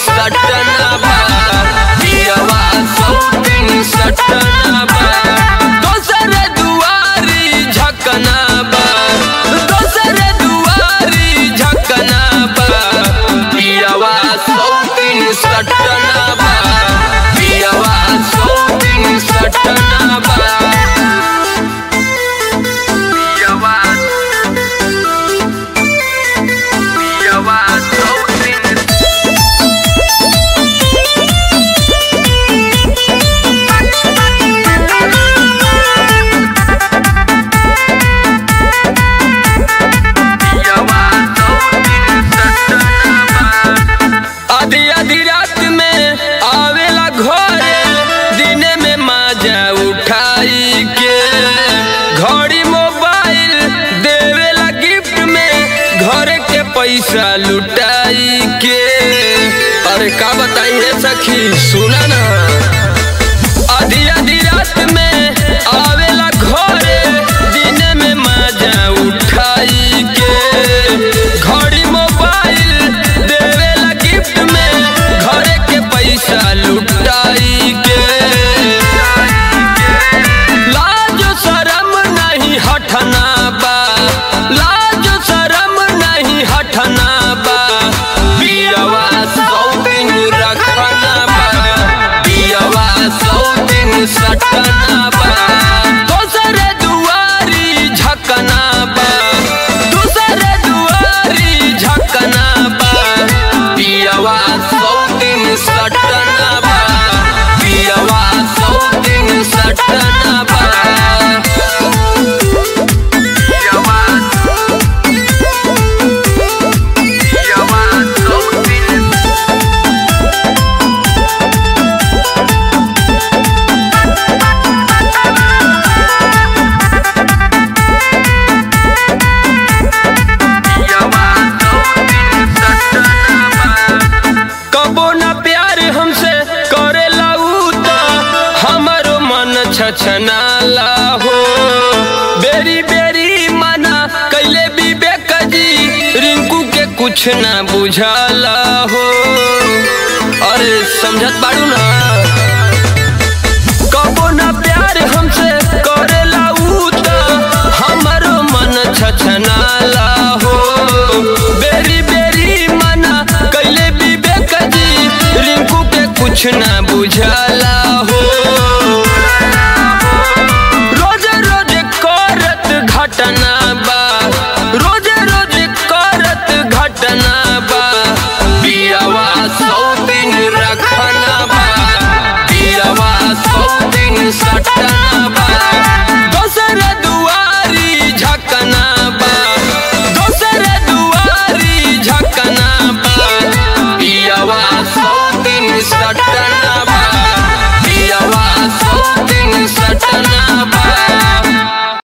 सटना बा पियवा सौतीन सटना बा दोसर दुआरी झकना बा दोसर दुआरी झकना बा पियवा सौतीन सटना बा पियवा सौतीन सटना बा पियवा पियवा सौतीन आधी आधी रात में आवेला घरे दिने में माजा उठाई के घड़ी मोबाइल देवेला गिफ्ट में घरे के पैसा लुटाई के अरे का बताई है सखी सुना ना आधी आधी रात में आवेला घरे दिने में मजा उठाई के घड़ी मोबाइल देवेला गिफ्ट में घरे के पैसा लुटाई के लाज शरम नहीं हटना बा लाज शरम नहीं हटना बा पियवा सौ दिन रखना बा पियवा सौ दिन सटना बा दोसर दुआरी झकना बा दोसर दुआरी झकना बा पियवा सौ दिन सटना बा पियवा सौ दिन सटना बा पियवा पियवा सौ दिन कबो ना प्यार हमसे करे उ त हमरो मन छछनाला हो बेरी बेरी मना कैले विवेक जी रिंकू के कुछ ना बुझाला हो अरे समझत बाड़ू ना कबो ना प्यार हमसे करेला उ त हमरो मन छछना